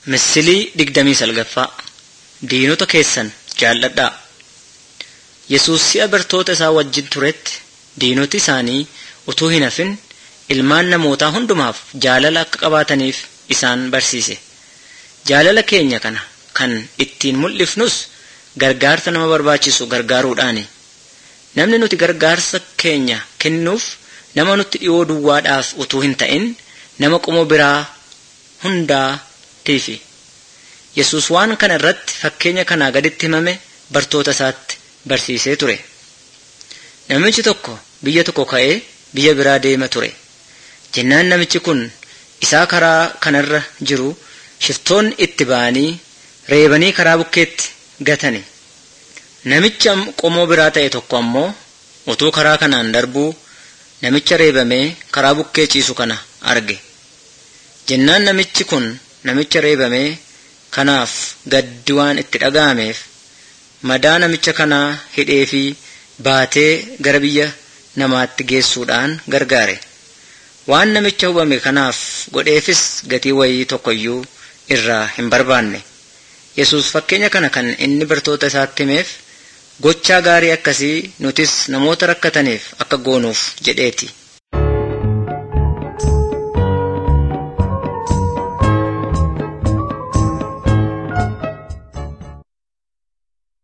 Misilii digdamii salgaffaa Diinota keessan jaalladhaa. Yesuus si'a bartoota isaa wajjin turetti diinoti isaanii utuu hin hafin ilmaan namootaa hundumaaf jaalala akka qabaataniif isaan barsiise. Jaalala keenya kana kan ittiin mul'ifnus gargaarsa nama barbaachisu gargaaruudhaani. Namni nuti gargaarsa keenya kennuuf nama nutti dhiyoo duwwaadhaaf utuu hin ta'in nama qomoo biraa hundaatiifi. Yesuus waan kana irratti fakkeenya kanaa gaditti himame bartoota isaatti barsiisee ture. Namichi tokko biyya tokko ka'ee biyya biraa deema ture. Jennaan namichi kun isaa karaa kanarra jiru shiftoonni itti ba'anii reebanii karaa bukkeetti gatani. Namicha qomoo biraa ta'e tokko ammoo utuu karaa kanaan darbuu namicha reebamee karaa bukkee ciisu kana arge. Jennaan namichi kun namicha reebamee kanaaf gaddi waan itti dhaga'ameef madaa namicha kanaa hidhee fi baatee gara biyya namaatti geessuudhaan gargaare. Waan namicha hubame kanaaf godheefis gatii wayii tokkoyyuu irraa hin barbaanne. Yesuus fakkeenya kana kan inni bartoota isaatti himeef gochaa gaarii akkasii nutis namoota rakkataniif akka goonuuf jedheeti.